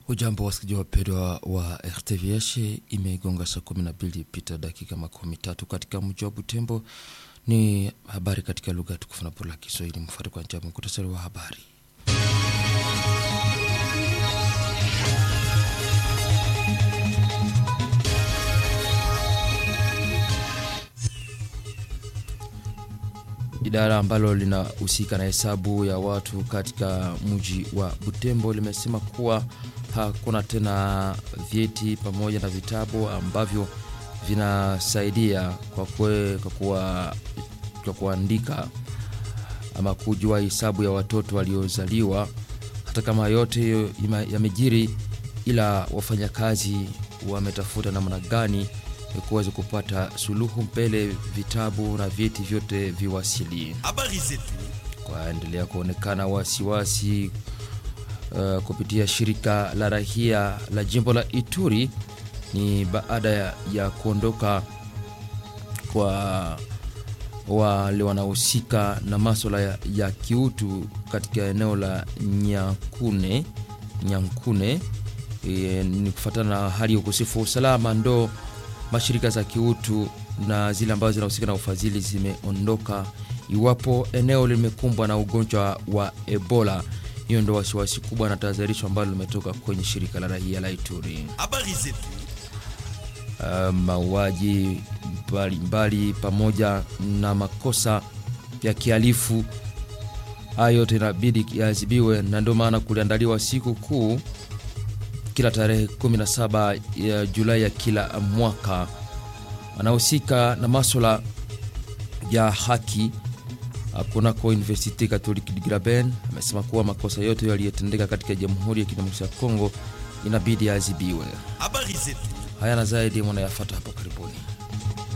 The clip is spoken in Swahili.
Ujambo wasikilizaji wapendwa wa RTVH, imegonga saa kumi na mbili pita dakika makumi tatu katika mji wa Butembo. Ni habari katika lugha tukufu na bora la Kiswahili. Mfuate kwa njia muktasari wa habari. Idara ambalo linahusika na hesabu ya watu katika mji wa Butembo limesema kuwa hakuna tena vyeti pamoja na vitabu ambavyo vinasaidia kwa, kwe, kwa, kuwa, kwa kuandika ama kujua hesabu ya watoto waliozaliwa. Hata kama yote yamejiri, ila wafanyakazi wametafuta namna gani kuweza kupata suluhu mbele vitabu na vyeti vyote viwasili. Habari zetu Kwaendelea kuonekana wasiwasi uh, kupitia shirika la rahia la jimbo la Ituri ni baada ya, ya kuondoka kwa wale wanaohusika na maswala ya, ya kiutu katika eneo la Nyankune Nyankune. E, ni kufuatana na hali ya ukosefu wa usalama ndo mashirika za kiutu na zile ambazo zinahusika na ufadhili zimeondoka iwapo eneo limekumbwa na ugonjwa wa Ebola. Hiyo ndo wasiwasi kubwa na tahadharisho ambalo limetoka kwenye shirika la raia la Ituri. habari zetu Uh, mauaji mbalimbali pamoja na makosa ya kihalifu hayo yote inabidi yaadhibiwe, na ndio maana kuliandaliwa siku kuu kila tarehe 17 ya Julai ya kila mwaka. Anahusika na maswala ya haki kunako Universite Catholique de Graben amesema kuwa makosa yote yaliyotendeka katika Jamhuri ya Kidemokrasia ya Kongo inabidi yaadhibiwe. habari zetu Haya na zaidi mwanayafata hapo karibuni.